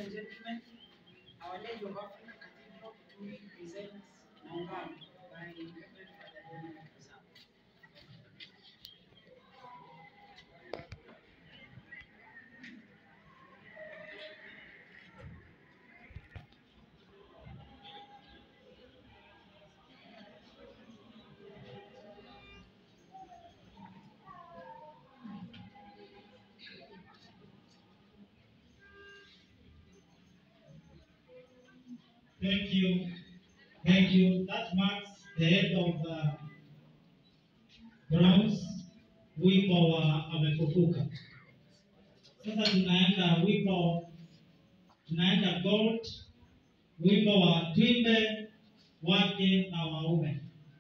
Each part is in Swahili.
and gentlemen, Our Lady of Africa Cathedral Kitui presents Maungano by Reverend Father Donald Kuzama. Thank you. Thank you. That marks the end of the Browns wimbo wa amefufuka. Sasa tunaenda wimbo tunaenda gold wimbo wa twimbe wake na waume.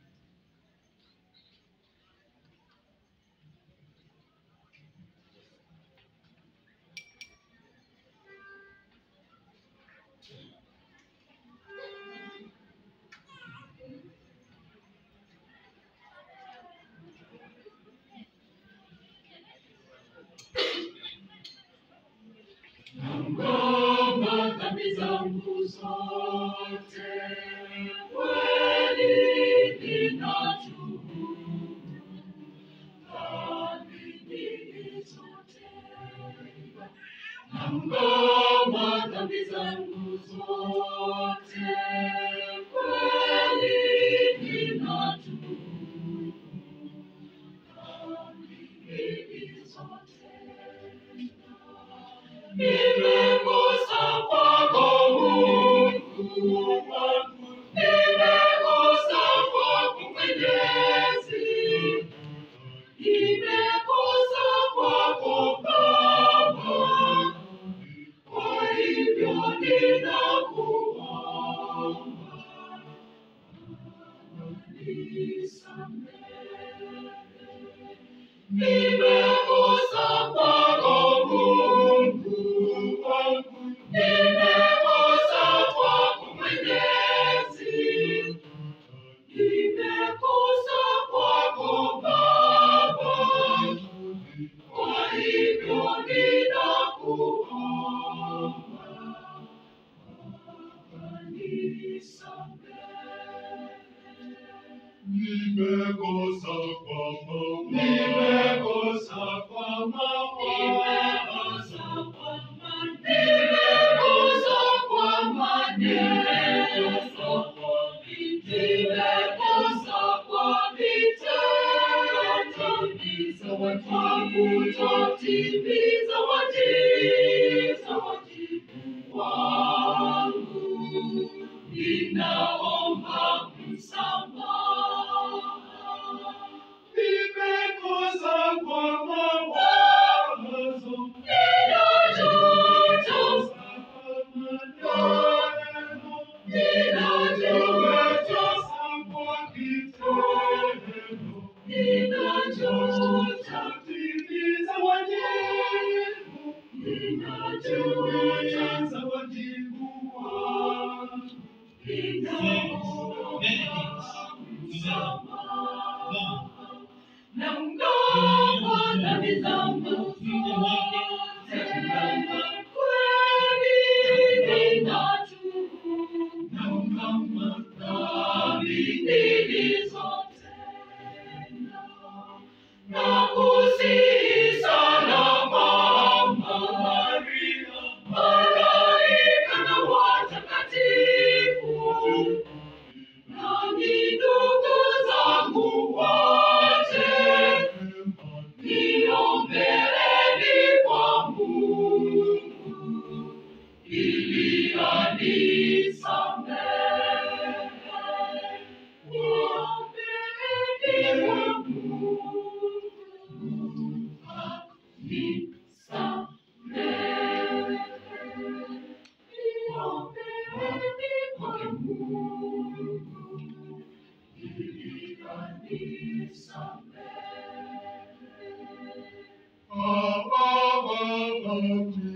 Ngoma dhambi zangu zote, kweli ninatubu. Dhambi nilizotenda. Ngoma dhambi zangu zote, kweli ninatubu. Dhambi nilizotenda. Nimekosa kwako Mungu wangu, nimekosa kwako Mwenyezi, nimekosa kwako Baba, kwa hivyo ninakuomba nisamehe. Nimekosa kwako Mungu wangu, nimekosa kwako Mwenyezi, nimekosa kwako Baba, kwa hivyo ninakuomba Baba, nisamehe. Nimekosa kwa mama, nimekosa kwa mama, nimekosa kwa mama, nimekosa kwa mama, nimekosa kwa nimekosa kwa vitendo, timiza wajibu, timiza wajibu, wajibu wangu, ninaomba msamaha. Nimekosa kwa mawazo, ninajuta maneno, ninajuta kwa kitendo, ninajuta timiza wajibu, ninajuta wajibu wangu, ninaomba msamaha. Na mng'ao dhambi zangu zote, kweli ninatubu. Na mng'ao dhambi nilizotenda. Na kusihi sana Mama Maria, malaika na watakatifu nami ndugu zangu wote, niombeeni kwa Mungu ili anisamehe. Niombeeni kwa Mungu anisamehe. Niombeeni kwa Mungu ili anisamehe.